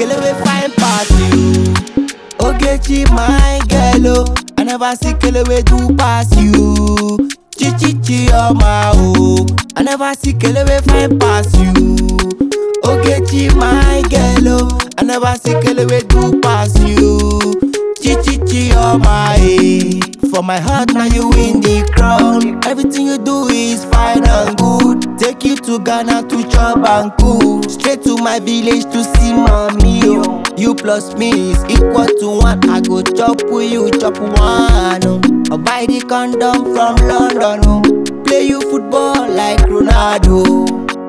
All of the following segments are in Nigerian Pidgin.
kele wey fine pass you. Ogechi my girl oh, I never see kele wey do pass you. Chichichi ọma o, I never see kele wey fine pass you. Ogechi my girl oh, I never see kele wey do pass you. Chichichi ọma eh. For my heart now you win the crown. Everything you do is fine and good. Take you to Ghana to chop and cool. Straight to my village to see mommy oh. You plus me is equal to one. I go chop with you, chop one. Oh. I buy the condom from London. Oh. Play you football like Ronaldo.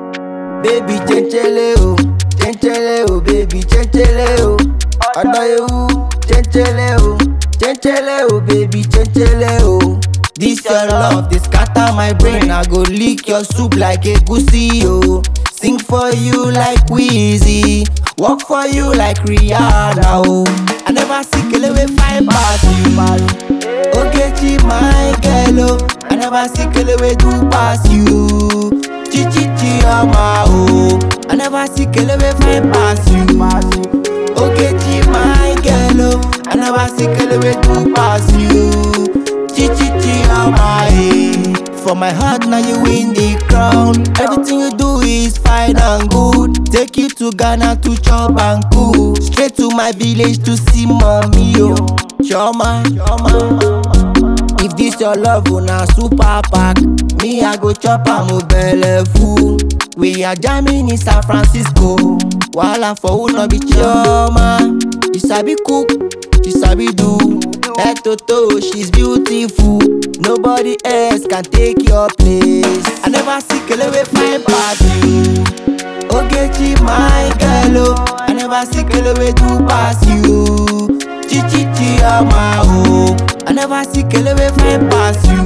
Baby chenchele oh, chenchele oh, baby chenchele oh. Ọ̀dọ̀ ewu chenchele oh, chenchele oh, baby chenchele oh. This your love dey scatter my brain, I go lick your soup like egusi oh. Sing for you like Wheezy, work for you like Rihanna oh. I never see kele wey fine pass you. Ogechi my girl oh, I never see kele wey do pass you. Chichichi ọma o, I never see kele wey fine pass you. Ogechi my girl oh, I never see kele wey do pass you. Chichichi ọma eh. For my heart now you win the crown. Everything you do is fine and good. Take you to Ghana to chop and cool. Straight to my village to see mommy oh. Choma, choma. If this your love una super pack, me I go chop am o belle full. We are jamming in San Francisco. Wahala for who no be chioma. She sabi cook, she sabi do. Head to toe, she's beautiful. Nobody else can take your place. I never see kele wey fine pass you. Ogechi my girl oh, I never see kele wey do pass you. Chichichi ọma o, I never see kele wey fine pass you.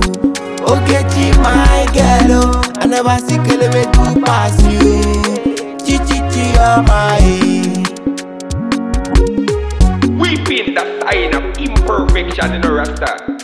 Ogechi my girl oh, I never see kele wey do pass you. Chichichi ọma eh. Weeping the sign of imperfection in a rasta.